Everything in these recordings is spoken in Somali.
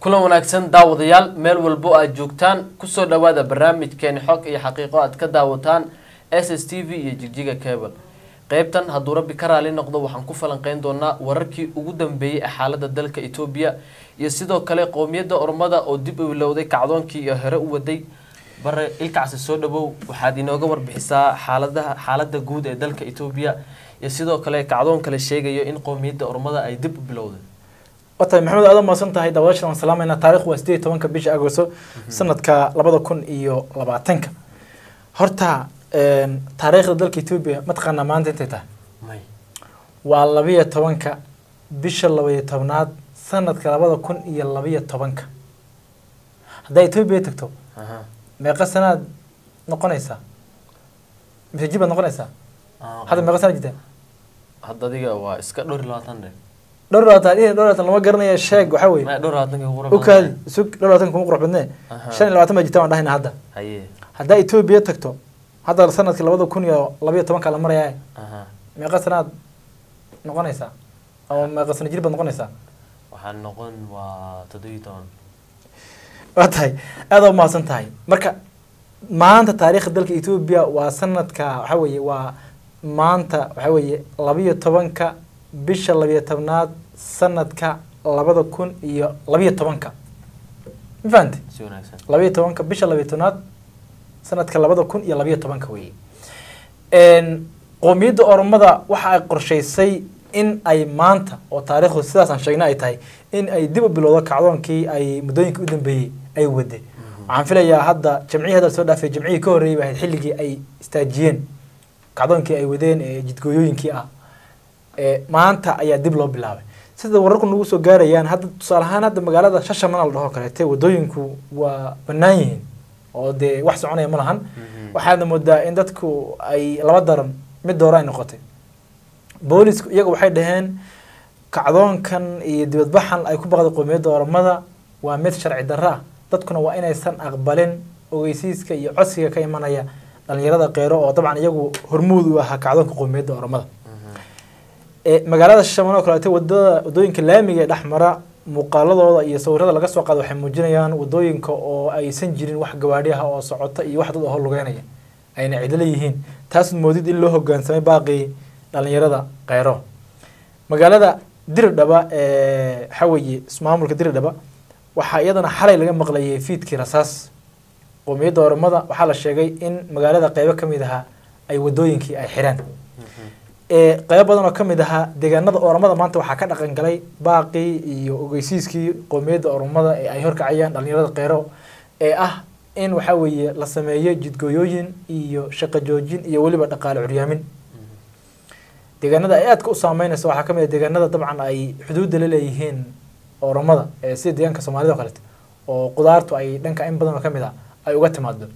kulan wanaagsan daawadayaal meel walbo aad joogtaan kusoo dhawaada barnaamijkeeni xog iyo xaqiiqo aad ka daawataan s s t v iyo jigjiga cable qeybtan hadduu rabbi ka raali noqdo waxaan ku falanqeyn doonaa wararkii ugu dambeeyey ee xaalada dalka etoobiya iyo sidoo kale qowmiyadda ormada oo dib u ilowday kacdoonkii iyo hore u waday bare ilkacsi soo dhawow waxaad inooga warbixisaa xaaladaha xaalada guud ee dalka etoobiya iyo sidoo kale kacdoon kale sheegayo in qowmiyadda ormada ay dib u bilowday watahay maxamed aad umaasan tahay daawadaashan waan salaamayna taarikhdu waa sideed iyo tobanka bisha agosto sanadka labada kun iyo labaatanka horta taariikhda dalka etoobiya mataqaanaa maanta intay tahay may waa labiyo tobanka bisha labaiyo tobnaad sanadka labada kun iyo labiyo tobanka haddaa etoobiya tagto aha meeqa sanaad noqonaysaa mise jib baad noqonaysaa hadda meeqa sanad jirtaa hadda adiga waa iska dhowr iyo labaatan dhe dhowr iyo labaatan iyo dhowr iyo labaatan lama garanaya sheeg waxaa weeye may dhowr iyo labaatanka ugu u kaadi sug dhowr iyo labaatan kuma qurux badnee Aha. shan iyo labaatan baa jirta waan dhahayna hadda haye haddaa etoobiya tagto hadda sanadkii labada kun iyo labiyo tobanka la marayaa aha meeqa sanaad noqonaysaa ama meeqa sana jir baad noqonaysaa waxaa noqon waa toddobiyo toban waa tahay aada umahadsan tahay marka maanta taariikhda dalka etoobiya waa sanadka waxa weeye waa maanta waxa weeye labiyo tobanka bisha labiyo tobnaad sanadka labada kun iyo labiyo tobanka ma fahamte si wanaagsan labiyo tobanka bisha labiyo tobnaad sanadka labada kun iyo labiyo tobanka weeye qowmiyadda oromada waxa ay qorshaysay in ay maanta oo taariikhdu sidaasaan sheegna ay tahay in ay dib u bilowdo kacdoonkii ay muddooyinkii u dambeeyey ay wade waxaan filayaa hadda jamcihii hadda soo dhaafay jamcihii ka horreeyay baa ahayd xilligii ay istaajiyeen kacdoonkii ay wadeen ee jidgooyooyinkii ah ee maanta ayaa dib loo bilaabay sida wararku nagu soo gaarayaan hadda tusaale ahaan hadda magaalada shashamana la dhaho kaleete wadooyinku waa bannaan yihiin oo dee wax soconaya ma lahan waxaadna moodaa in dadku ay laba daran mid doora ay noqotay boolisku iyaga waxay dhaheen kacdoonkan iyo dibadbaxan ay ku baqday qowmiyadda oromada waa mid sharci darro ah dadkuna waa inaysan aqbalin ogeysiiska iyo codsiga ka imanaya dhalinyarada qeyro oo dabcan iyagu hormuud u ahaa kacdoonka qowmiyadda oromada ee magaalada shishaman oo kaleeto wadada wadooyinka laamiga ee dhexmara muuqaaladooda iyo sawirada laga soo qaado waxay muujinayaan wadooyinka oo aysan jirin wax gawaadhi ah oo socota iyo wax dad oo lugeynaya ayna cidlo yihiin taas moodid in loo hogaansamay baaqii dhalinyarada kheyro magaalada diridhaba ee xaweeye ismaamulka diridhaba waxaa iyadana xalay laga maqlayay fiidkii rasaas qowmiyadda oromada waxaa la sheegay in magaalada qeybo ka mid ahaa ay wadooyinkii ay xireen ee qeybo badan oo ka mid ahaa deegaanada oromada maanta waxaa ka dhaqan galay baaqii iyo ogeysiiskii qowmiyadda oromada ee ay horkacayaan dhalinyarada kheyro ee ah in waxaa weeye la sameeyo jidgooyooyin iyo shaqo joojin iyo weliba dhaqaale curyaamin deegaanada ay aadka u saameynaysa waxaa ka mid ah deegaanada dabcan ay xuduudda la leeyihiin oromada ee sida deegaanka soomaalida oo kaleeto oo qudaartu ay dhanka in badan oo ka mid ah ay uga timaado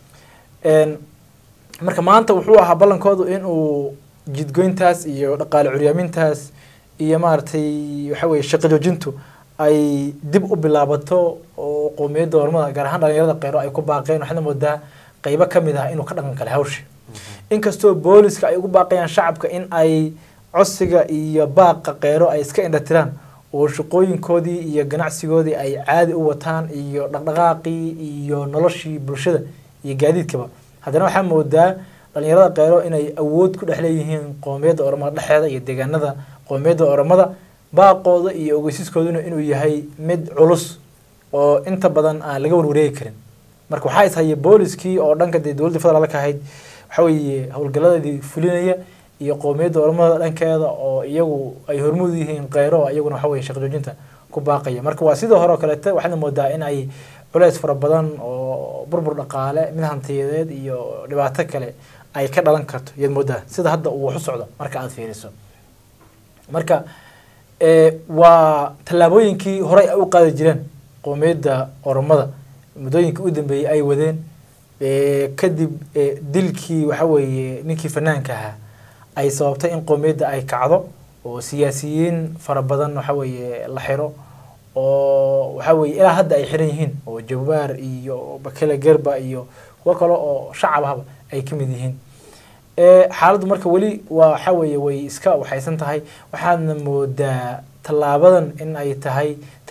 marka maanta wuxuu ahaa ballankoodu in uu jidgoyntaas iyo dhaqaale curyaamintaas iyo maaragtay waxa weye shaqo joojintu ay dib u bilaabato oo qowmiyadda ormada gaar ahaan dhalinyarada kheyro ay ku baaqeen waxaadna moodaa qeybo ka mid ah inuu ka dhaqan galay hawsha inkastoo booliska ay ugu baaqayaan shacabka in ay codsiga iyo baaqa kheyro ay iska indhatiraan oo shaqooyinkoodii iyo ganacsigoodii ay caadi u wataan iyo dhaqdhaqaaqii iyo noloshii bulshada iyo gaadiidkaba haddana waxaa moodaa dhalinyarada kheyro inay awood ku dhex leeyihiin qowmiyadda oromada dhexeeda iyo deegaanada qowmiyadda oromada baaqooda iyo ogeysiiskooduna inuu yahay mid culus oo inta badan aan laga warwareegi karin marka waxaa is hayay booliskii oo dhanka dee dowladda federaalka ahayd waxa weeye howlgaladeedii fulinaya iyo qowmiyadda oromada dhankeeda oo iyagu ay hormuud yihiin kheyro iyaguna waxa weye shaqo joojinta ku baaqaya marka waa sidoo hore oo kaleete waxaadna moodaa in ay culeys fara badan oo burbur dhaqaale mid hantiyadeed iyo dhibaato kale ay ka dhalan karto iyaad moodaa sida hadda uu wax u socdo marka aada fiiriso marka waa tallaabooyinkii horey ay u qaadi jireen qowmiyadda oromada muddooyinkii u dambeeyey ay wadeen kadib dilkii waxa weeye ninkii fanaanka ahaa ay sababtay in qowmiyadda ay kacdo oo siyaasiyiin fara badan waxa weeye la xiro oo waxa weeye ilaa hadda ay xiran yihiin oo jawaar iyo bakele gerba iyo kuwo kale oo shacab ahba ay ka mid yihiin xaaladdu marka weli waa waxa weeye way iska waxaysan tahay waxaadna moodaa tallaabadan in ay tahay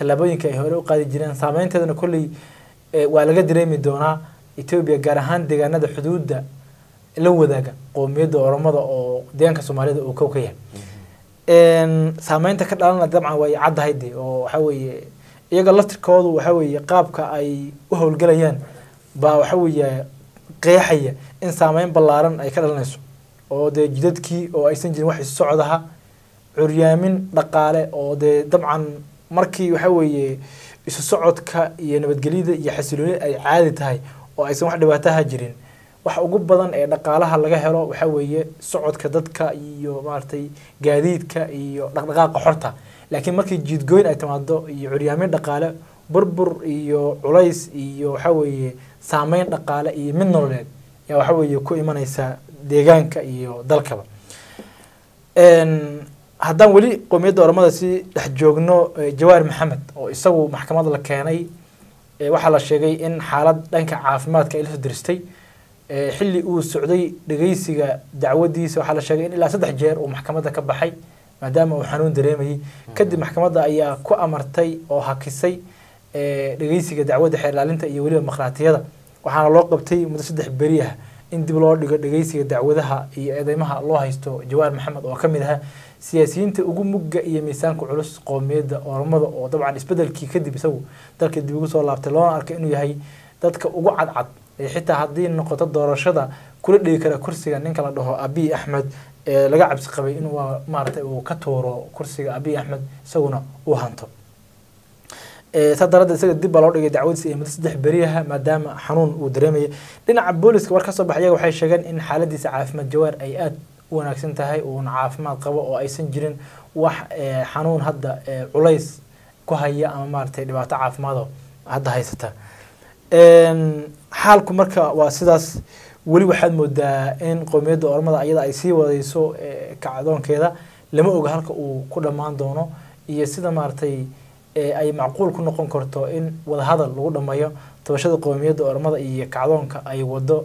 tallaabooyinka ay hore u qaadi jireen saameynteedana kolley waa laga dareemi doonaa etoobiya gaar ahaan deegaanada xuduudda la wadaaga qoomiyadda oromada oo deegaanka soomaalida uu kow ka yahay saameynta ka dhalana dabcan way caddahay de oo waxa weeye iyaga laftirkoodu waxa weeye qaabka ay u howlgelayaan baa waxa weeye qeexaya in saameyn ballaaran ay ka dhalanayso oo dee jidadkii oo aysan jirin wax isu socdaha curyaamin dhaqaale oo dee dabcan markii waxa weeye isu socodka iyo nabadgelyada iyo xasilooni ay caadi tahay oo aysan wax dhibaataha jirin wax ugu badan ee dhaqaalaha laga helo waxa weeye socodka dadka iyo maaragtay gaadiidka iyo dhaqdhaqaaqa xorta laakiin markii jiidgooyn ay timaado iyo curyaamin dhaqaale burbur iyo culays iyo waxa weeye saameyn dhaqaale iyo mid nololeed yaa waxa weeye ku imanaysa deegaanka iyo dalkaba haddaan weli qoomiyadda oromada si dhex joogno jawaar maxamed oo isagu maxkamada la keenay waxaa la sheegay in xaalad dhanka caafimaadka ay la soo diristay xilli uu socday dhegeysiga dacwadiisa waxaa la sheegay in ilaa saddex jeer uu maxkamadda ka baxay maadaama uu xanuun dareemayay kadib maxkamadda ayaa ku amartay oo hakisay dhegeysiga dacwadda xeer ilaalinta iyo weliba makhaatiyada waxaana loo qabtay muddo saddex beri ah in dib loo dhigo dhegeysiga dacwadaha iyo eedeymaha loo haysto jawaar maxamed oo ka mid ahaa siyaasiyiinta ugu mugga iyo miisaanka culus qoomiyadda oromada oo dabcan isbedelkii kadib isagu dalka dib ugu soo laabtay loona arkay inuu yahay dadka ugu cadcad ee xitaa haddii noqoto doorashada kula dhigi kara kursiga ninka la dhaho abiy axmed ee laga cabsi qabay inuu maaragtay uu ka tuuro kursiga abiy axmed isaguna uu hanto saa daraaddeed isaga dib baa loo dhigay dacwadiisa iyo muddo saddex beriyaha maadaama xanuun uu dareemayay dhinaca booliska war ka soo baxay iyaga waxay sheegeen in xaaladiisa caafimaad jawaar ay aada u wanaagsan tahay uuna caafimaad qabo oo aysan jirin wax xanuun hadda culays ku haya ama maaragtay dhibaato caafimaado hadda haysata xaalku marka waa sidaas weli waxaad moodaa in qoomiyadda ormada ayada ay sii wadayso kacdoonkeeda lama oga halka uu ku dhammaan doono iyo sida maaragtay ay macquul ku noqon karto in wadahadal lagu dhameeyo tabashada qoomiyadda ormada iyo kacdoonka ay wado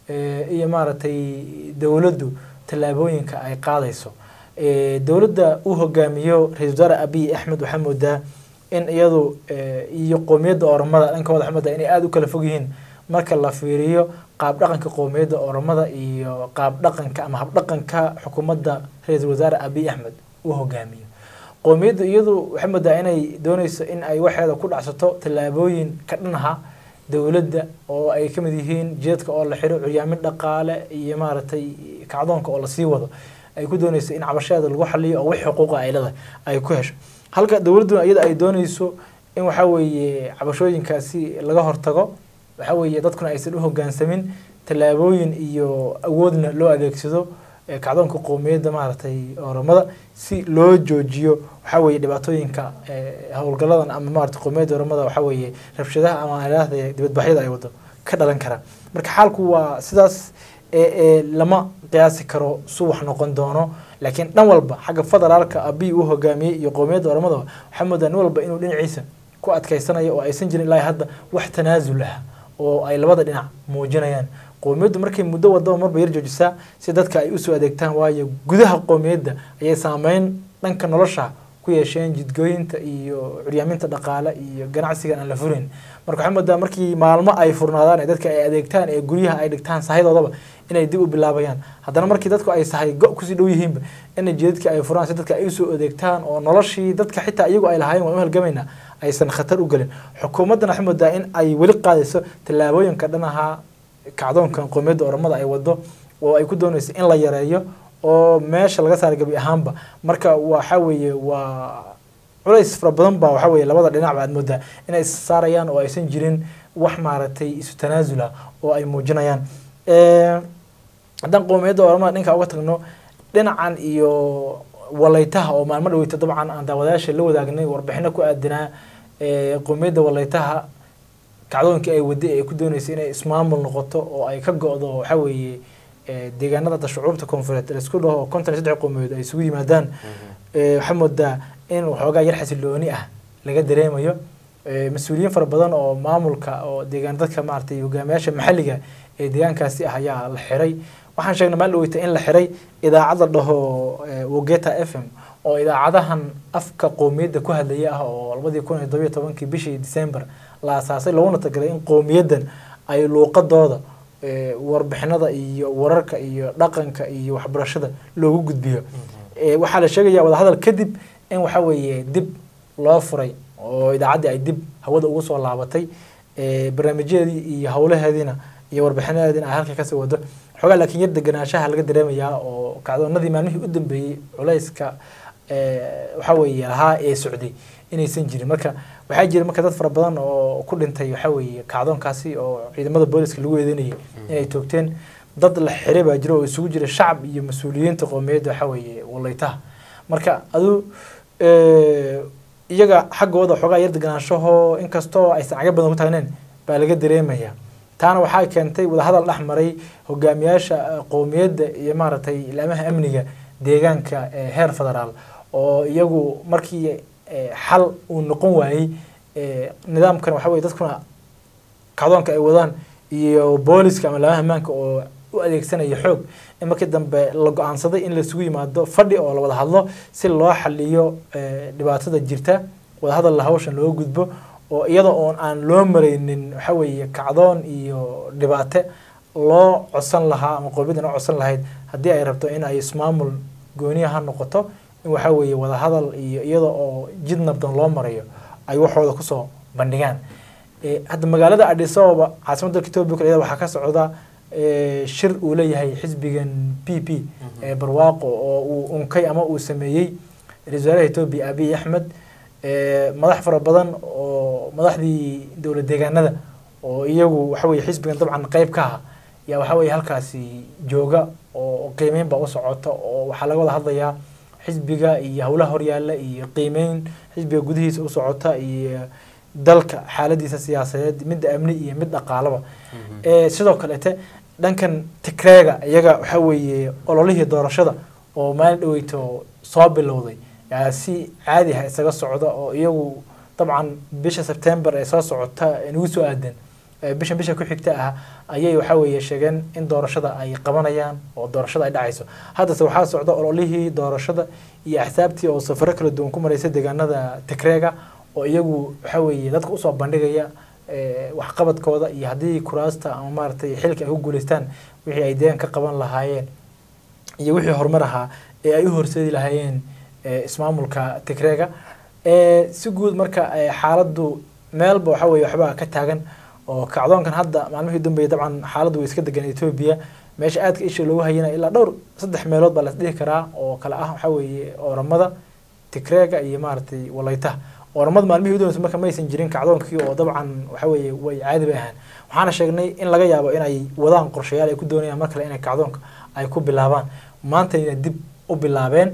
iyo maaragtay dowladdu tallaabooyinka ay qaadayso dowladda uu hogaamiyo ra-isul wasaare abiy axmed waxaa moodaa in iyadu iyo qoomiyadda oromada dhankooda waxaa moodaa inay aada u kala fog yihiin marka la fiiriyo qaab dhaqanka qoomiyadda oromada iyo qaab dhaqanka ama habdhaqanka xukuumadda ra-iisul wasaare abiy axmed uu hogaamiyo qoomiyaddu iyadu waxay moodaa inay dooneyso in ay waxeeda ku dhacsato tallaabooyin ka dhanaha dowladda oo ay ka mid yihiin jeedka oo la xiro curyaamin dhaqaale iyo maaragtay kacdoonka oo lasii wado ay ku dooneyso in cabashadeeda lagu xaliyo oo wix xuquuqa ay leedahay ay ku hesho halka dowladduna iyada ay dooneyso in waxa weeye cabashooyinkaasi laga hortago waxa weeye dadkuna aysan u hogaansamin tallaabooyin iyo awoodna loo adeegsado kacdoonka qoomiyadda maaragtay oromada si loo joojiyo waxa weeye dhibaatooyinka howlgaladan ama maaragtay qoomiyadda oromada waxa weeye rabshadaha ama alaahda dibadbaxyada ay wado ka dhalan kara marka xaalku waa sidaas lama qiyaasi karo su wax noqon doono laakiin dhan walba xagga federaalka abiy uu hogaamiyey iyo qoomiyadda oromada waxaa moodaa nin walba inuu dhinaciisa ku adkeysanayo oo aysan jirin ilaa hadda wax tanaasul ah oo ay labada dhinac muujinayaan qoomiyaddu markay muddo wadaba marba yar joojisaa si dadka ay usoo adeegtaan waayo gudaha qoomiyadda ayay saameyn dhanka nolosha ku yeesheen jidgooyinta iyo curyaaminta dhaqaale iyo ganacsigan aan la furin marka waxaa moodaa markii maalmo ay furnaadaan ee dadka ay adeegtaan ee guryaha ay dhigtaan sahadoodaba inay dib u bilaabayaan haddana markii dadku ay sahay go kusii dhow yihiinba inay jidadkii ay furaan si dadka ay usoo adeegtaan oo noloshii dadka xitaa iyagu ay lahaayeen waan u halgamaynaa aysan khatar u gelin xukuumaddana waxay moodaa in ay weli qaadayso tallaabooyinka dhanaha kacdoonkan qoomiyadda oromada ay wado oo ay ku doonayso in la yareeyo oo meesha laga saara gebi ahaanba marka waxa weeye waa culays fara badan baa waxa weeye labada dhinacba aad moodaa inay is saarayaan oo aysan jirin wax maaragtay isu tanaasula oo ay muujinayaan haddaan qoomiyadda oromada dhinka uga tagno dhinacan iyo walaytaha oo maalmo dhaweyta dabcan aan daawadayaasha la wadaagnay warbixino ku aadanaa qoomiyadda walaytaha kacdoonkii ay waday ay ku dooneysay inay ismaamul noqoto oo ay ka go-do waxa weeye deegaanada hadda shucuubta koonfureed laisku dhaho konton iyo saddex qoomiyood ay isugu yimaadaan waxaa moodaa in waxoogaa yar xasilooni ah laga dareemayo mas-uuliyiin fara badan oo maamulka oo deegaan dadka maaragtay hogaamiyaasha maxalliga ee deegaankaasi ah ayaa la xiray waxaan sheegnay maalin dhaweyta in la xiray idaacad la dhaho wogeta f m oo idaacadahan afka qowmiyadda ku hadlaya ah oo labadii kun iyo todobiyo tobankii bishii december la asaasay looguna tagalay in qowmiyaddan ay luuqadooda eh, warbixinada iyo wararka iyo dhaqanka iyo waxbarashada loogu gudbiyo Eh, waxaa la sheegaya wadahadal kadib in waxa weeye dib loo furay oo idaacaddii ay dib hawada ugu soo laabatay Eh, barnaamijyadeedii iyo howlaheediina iyo warbixinadeediina ay halka kasii wado xoogaa laakiin yar deganaanshaha laga dareemayaa oo kacdoonadii maalmihii u dambeeyey culayska eh, waxa weeye lahaa ee socday inaysan jirin marka waxaa jira marka dad fara badan oo ku dhintay waxa weeye kacdoonkaasi oo ciidamada booliska lagu eedeynayay inay toogteen dad la xiray baa jira oo isugu jira shacab iyo mas-uuliyiinta qowmiyadda waxa weeye walaytaha marka adu eh, iyaga xaggooda xoogaa yar deganaanshaho inkastoo aysan caga badan ku taagneen baa laga dareemaya taana waxaa keentay wadahadal dhex maray hogaamiyaasha eh, qowmiyadda iyo maaragtay ilaamaha amniga deegaanka ee heer federaal oo iyagu markii eh, xal uu noqon waayey eh, nidaamkan waxa weye dadkuna kacdoonka ay wadaan iyo booliska ama laamaha ammaanka oo u adeegsanaya xoog in markii dambe la go-aansaday in laisugu yimaado fadhi oo la wada hadlo si loo xaliyo eh, dhibaatada jirta wadahadal la hawshan loo gudbo oo iyada oon aan loo maraynin waxa weeye kacdoon iyo dhibaate loo codsan lahaa ama qowmiyaddan u codsan lahayd haddii ay rabto in ay ismaamul gooniya ha noqoto in waxa weeye wadahadal iyo iyada oo jid nabdan loo marayo ay waxooda kusoo bandhigaan Eh, hadda magaalada Addis Ababa caasimadda dalka Ethiopia kale waxaa ka socda eh, shir uu leeyahay xisbigan PP ee barwaaqo oo uu unkay ama uu sameeyey ra-iisul wasaaraha Ethiopia Abiy Ahmed eh, madax fara badan oo madaxdii dowlad deegaanada oo iyagu waxa weeye xisbigan dabcan qayb ka ah yaa waxa weeye halkaasi jooga oo qiimeyn baa u socota oo waxaa laga wada hadlayaa xisbiga iyo howlaha horyaalla iyo qiimeyn xisbiga gudihiisa u socota iyo dalka xaaladiisa siyaasadeed mid amni iyo mid dhaqaalaba Eh, sidoo kalete dhankan tikreega iyaga waxa weeye ololihii doorashada oo maalin dhaweyto soo bilowday yaa si caadi ah isaga socda oo iyagu dabcan bisha sebtembar ee soo socota ee nagu soo aadan eh, bishan bisha ku xigta ah ayay waxa weeye sheegeen in doorashada ay qabanayaan oo doorashada ay dhacayso haddase waxaa socda ololihii doorashada iyo axsaabtii oo safaro kala duwan ku maraysa deegaanada tikreega oo iyagu waxa weeye dadka usoo bandhigaya eh, waxqabadkooda iyo haddii kuraasta ama maaragtay xilka ay ku guuleystaan wixii ay deegan ka qaban lahaayeen iyo wixii horumar ahaa ee ay u horseedi lahaayeen eh, ismaamulka tigreega Eh, si guud marka eh, xaaladdu meelba waxa weeye waxbaa ka taagan oo kacdoonkan hadda maalmihii u dambeeyay dabcan xaaladdu way iska degan Ethiopia meesha aadka isha loogu hayana ilaa dhowr saddex meelood baa la isdhihi karaa oo kala ah waxa weeye oramada tigreega iyo maaragtay walaytaha oramada maalmihii u dambeysay marka maysan jirin kacdoonkii oo dabcan waxa weeye way caadi bay ahaan waxaana sheegnay in laga yaabo inay wadaan qorshayaal ay ku doonayaan mar kale inay kacdoonka ay ku bilaabaan maantayna dib u bilaabeen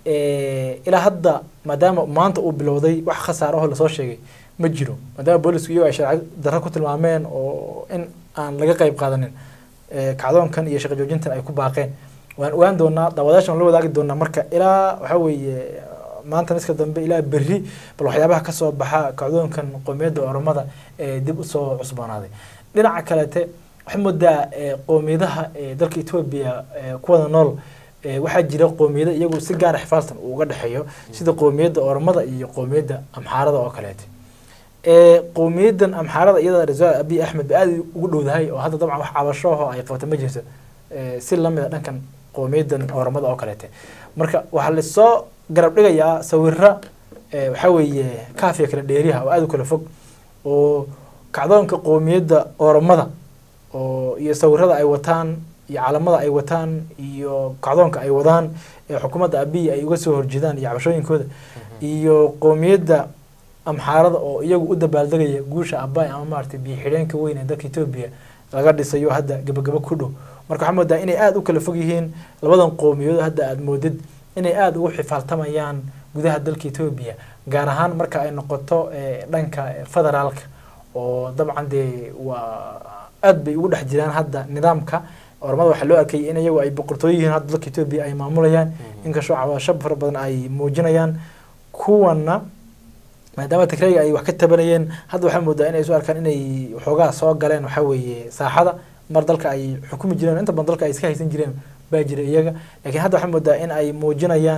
Eh, ilaa hadda maadaama maanta uu bilowday wax khasaar ahoo lasoo sheegay ma jiro maadaama boolisku iyago ay sharci darro ku tilmaameen oo in aan laga qayb qaadanin eh, kacdoonkan iyo shaqo joojintan ay ku baaqeen waan ogaan doonaa daawadaashan la wadaagi doonaa marka ilaa waxa weeye maanta miska dambe ilaa berri bal waxyaabaha kasoo baxa kacdoonkan qowmiyadda oromada ee dib usoo cusboonaaday dhinaca kalete waxaa moodaa eh, qowmiyadaha eh, dalka etoobiya eh, kuwada nool Eh, waxaa jira qowmiyada iyagu si gaara xifaaltan uu uga dhexeeyo sida qowmiyadda oromada iyo qowmiyadda amxaarada oo kaleete Eh, qowmiyaddan amxaarada iyada ra-iisul abiy axmed ba aada ugu dhowdahay oo hadda dabcan wax cabashoho ay qabta ma jirto Eh, si lamid a dhankan qowmiyaddan oromada oo kaleete marka waxaa lasoo garab dhigayaa sawira eh, waxaa weeye kaafiya kala dheeriyaha oo aada u kala fog oo kacdoonka qowmiyadda oromada oo iyo sawirada ay wataan iyo calamada ay wataan iyo kacdoonka ay wadaan ee xukuumadda abiy ay uga soo horjeedaan iyo cabashooyinkooda iyo qowmiyadda amxaarada oo iyagu u dabaaldegaya guusha abay ama maaragtay biyo xidheenka weyn ee dalka etoobiya laga dhisayo hadda gabagabo ku dhow marka waxaa moodaa inay aada u kala fog yihiin labadan qowmiyadood hadda aada moodid inay aada ugu xifaaltamayaan gudaha dalka etoobiya gaar ahaan marka ay noqoto eh, dhanka federaalka oo dabcan dee waa aad bay ugu dhex jiraan hadda nidaamka ormada waxaa loo arkayay in iyagu ay boqortooyo yihiin hadda dalka etoobiya ay maamulayaan inkastoo cabasho fara badan ay muujinayaan kuwana maadaama tigrayga ay wax ka tabanayeen hadda waxaa moodaa inay isu arkaan inay waxoogaa soo galeen waxaa weeye saaxada mar dalka ay xukumi jireen inta badan dalka ay iska haysan jireen baa jira iyaga laakiin hadda waxaa moodaa in ay muujinayaan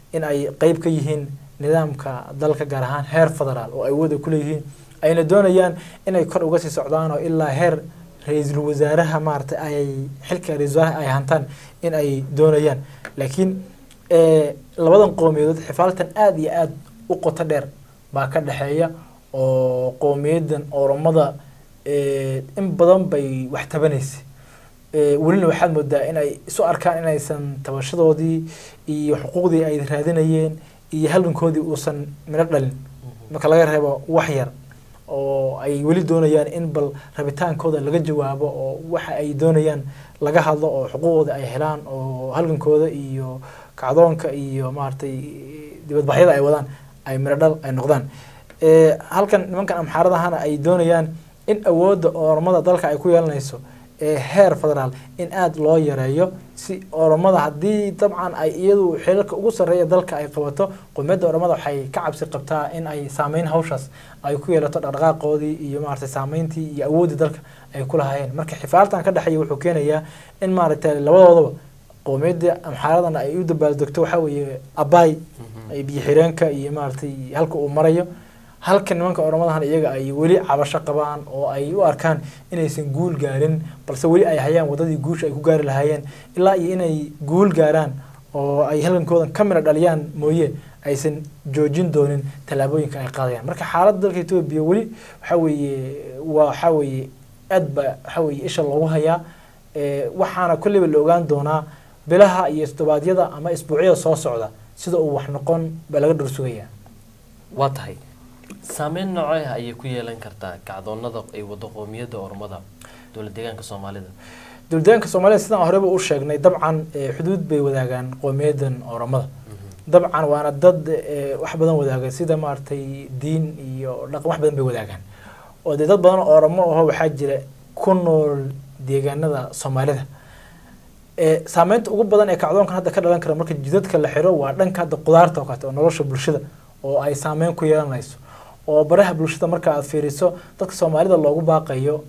in ay qeyb ka yihiin nidaamka dalka gaar ahaan heer federaal oo ay wada ku leeyihiin ayna doonayaan inay kor uga sii socdaan oo ilaa heer ra-iisul wasaaraha maaragtay ay xilka ra-isul wasaaraha ay hantaan in ay doonayaan laakiin eh, labadan qowmiyadood xifaaltan aada iyo aada u qoto dheer baa ka dhexeeya oo qowmiyadan oromada eh, in badan bay wax tabanaysa Eh, welina waxaad moodaa in ay isu arkaan inaysan tabashadoodii iyo xuquuqdii ay raadinayeen iyo halgankoodii uusan midho dhalin marka laga reebo wax yar oo ay weli doonayaan in bal rabitaankooda laga jawaabo oo waxa ay doonayaan laga hadlo oo xuquuqooda ay helaan oo halgankooda iyo kacdoonka iyo maaragtay dibadbaxyada ay wadaan ay midho dhal ay noqdaan Eh, halkan nimankan amxaaradahana ay doonayaan in awoodda oromada dalka ay ku yeelanayso ee heer federaal in aada loo yareeyo si oromada haddii dabcan ay iyadu xilalka ugu sarreeya dalka ay qabato qowmiyadda oromada waxay ka cabsi qabtaa in ay saameyn hawshaas ay ku yeelato dhaqdhaqaaqoodii iyo maaragtay saameyntii iyo awooddii dalka ay ku lahaayeen marka xifaaltan ka dhexeeya wuxuu keenayaa in maaragtay labadoodaba qowmiyadda amxaaradana ay u dabaaldegto waxaa weeye abaay ay biyo xireenka iyo maaragtay halka uu marayo halka nimanka oromadahan iyaga ay weli cabasho qabaan oo ay u arkaan inaysan guul gaarin balse weli ay hayaan wadadii guusha ay ku gaari lahaayeen ilaa iyo inay guul gaaraan oo ay halgankoodan ka midha dhaliyaan mooye aysan joojin doonin tallaabooyinka ay qaadayaan marka xaaladda dalka etoobiya weli waxaa weeye waa waxaa weeye aad ba waxaa weeye isha loogu hayaa Eh, waxaana kolleyba la ogaan doonaa bilaha iyo toddobaadyada ama isbuucyada soo socda sida uu wax noqon baa laga dhursugayaa waa tahay saameyn noocee ah ayay ku yeelan kartaa kacdoonada ay wado qoomiyadda ormada dowlad deegaanka soomaalida dowladdeegaanka soomaalida sidaan horeba u sheegnay dabcan eh, xuduud bay wadaagaan qowmiyadan oromada dabcan waana dad eh, wax badan wadaaga sida maaragtay diin iyo dhaqan wax badan bay wadaagaan oo dee dad badan oo oromo aho waxaa jira ku nool deegaanada soomaalida Eh, saameynta ugu badan ee kacdoonkan hadda ka dhalan kara marka jidadka la xiro waa dhanka hadda qudaarta oo kaleeto oo nolosha bulshada oo ay saameyn ku yeelanayso oo baraha bulshada marka aad fiiriso dadka soomaalida loogu baaqayo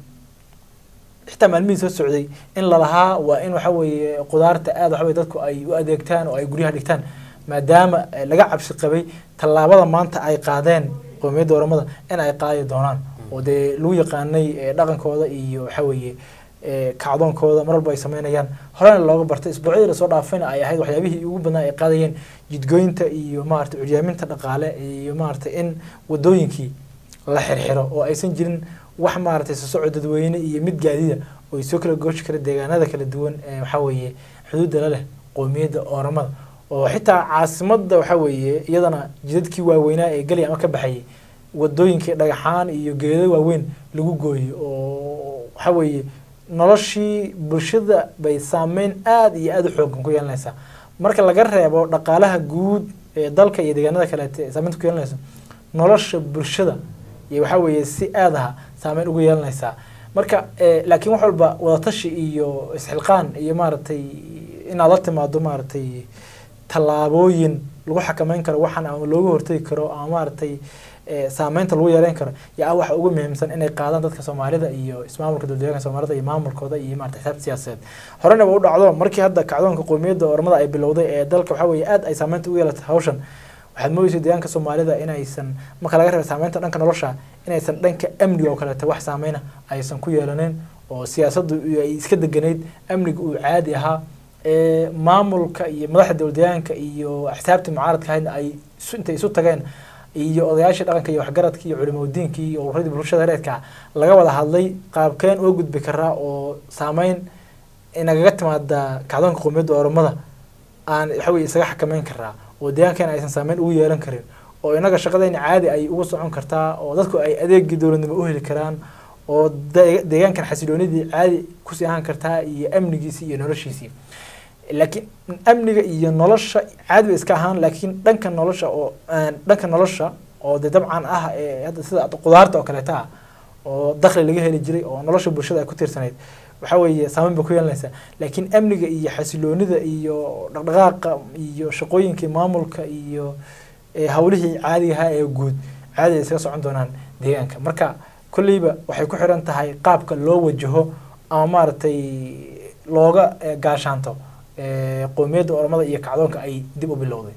xitaa maalmihii soo socday in lalahaa waa in waxa weeye qudaarta aad waxa weye dadku ay u adeegtaan oo ay guryaha dhigtaan maadaama eh, laga cabsi qabay tallaabada maanta ay qaadeen qowmiyadda oromada in ay qaadi doonaan oo dee lagu yaqaanay eh, dhaqankooda iyo waxa weeye eh, kacdoonkooda mar walba ay sameynayaan horena looga bartay isbuucyadii lasoo dhaafayna ay ahayd waxyaabihii ugu badnaa ay qaadayeen jidgooyinta iyo maaragtay curyaaminta dhaqaale iyo maaragtay in wadooyinkii la xirxiro oo aysan jirin wax maaragtay sosocod dadweyne iyo mid gaadida oo ay soo kala gooshi kara deegaanada kala duwan ee waxaa weeye xuduudda la leh qowmiyadda oromada oo xitaa caasimadda waxaa weeye iyadana jidadkii waaweynaa ee geli ama ka baxayay wadooyinkii dhagaxaan iyo geedo waaweyn lagu gooyey oo waxaa weeye noloshii bulshada bay saameyn aada iyo aada u xoogan ku yeelanaysaa marka laga reebo dhaqaalaha guud ee dalka iyo deegaanada kaleete ee saameynta ku yeelanaysa nolosha bulshada iyo waxaa weeye si aadaha saameyn ugu yeelanaysaa marka eh, laakiin wax walba wadatashi iyo isxilqaan iyo maaragtay inaad la timaado maaragtay tallaabooyin lagu xakameyn karo waxaan ama looga hortegi karo ama maaragtay eh, saameynta lagu yareyn karo yaa ah waxa ugu muhiimsan inay qaadaan dadka soomaalida iyo ismaamulka dowladdeegaanka soomaalida iyo maamulkooda iyo maaragtay xisaabta siyaasadeed horena ba u dhacdo markii hadda kacdoonka qowmiyadda ormada ay bilowday ee dalka waxaa weeye aad ay saameynta ugu yeelatay hawshan waxaad moodeysa deegaanka soomaalida inaysan marka laga reeba saameynta dhanka nolosha inaysan dhanka amniga oo kaleeto wax saameyna aysan ku yeelaneyn oo siyaasaddu ay iska deganayd amniga uu caadi ahaa ee maamulka iyo madaxda dowladdeegaanka iyo xisaabtii mucaaradka ahaydna ay isu- intay isu tageen iyo odayaashii dhaqanka iyo waxgaradka iyo culimadiinkii iyo ururadii bulshada reedka laga wada hadlay qaabkeen oo gudbi karaa oo saameyn inagaga timaada kacdoonka qowmiyadda oromada aan waxa weye isaga xakameyn karaa oo deegaankeena aysan saameyn ugu yeelan karin oo inaga shaqadayna caadi ay ugu socon kartaa oo dadku ay adeegii dowladnimo u heli karaan oo de- deegaankan xasiloonidii caadi kusii ahaan kartaa iyo amnigiisii iyo noloshiisii laakiin amniga iyo nolosha caadi bay iska ahaan laakiin dhanka nolosha oo aan- dhanka nolosha oo de dabcan ah ee hadda sida qudaarta oo kaleeta ah oo dakhli laga heli jiray oo nolosha bulshada ay ku tiirsanayd waxaa weeye saameyn bay ku yeelanaysaa laakiin amniga iyo xasiloonida iyo dhaqdhaqaaqa iyo shaqooyinkii maamulka iyo eh, hawlihii caadiga ahaa ee guud caadi ay iskaga socon doonaan deegaanka marka kolleyba waxay ku xiran tahay qaabka loo wajaho ama maaragtay looga eh, gaashaanto eh, qowmiyadda oromada iyo kacdoonka ay dib u bilowday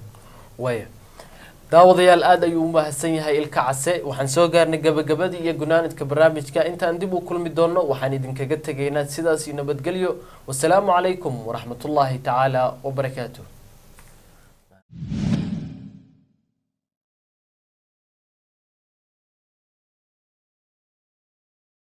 waya daawadayaal aada ayuu u mahadsan yahay ilka case waxaan soo gaarnay gabagabadii iyo gunaanidka barnaamijka intaan dib u kulmi doonno waxaan idinkaga tegaynaa sidaas iyo nabadgelyo wasalaamu calaykum waraxmatullaahi tacaala wabarakaatuh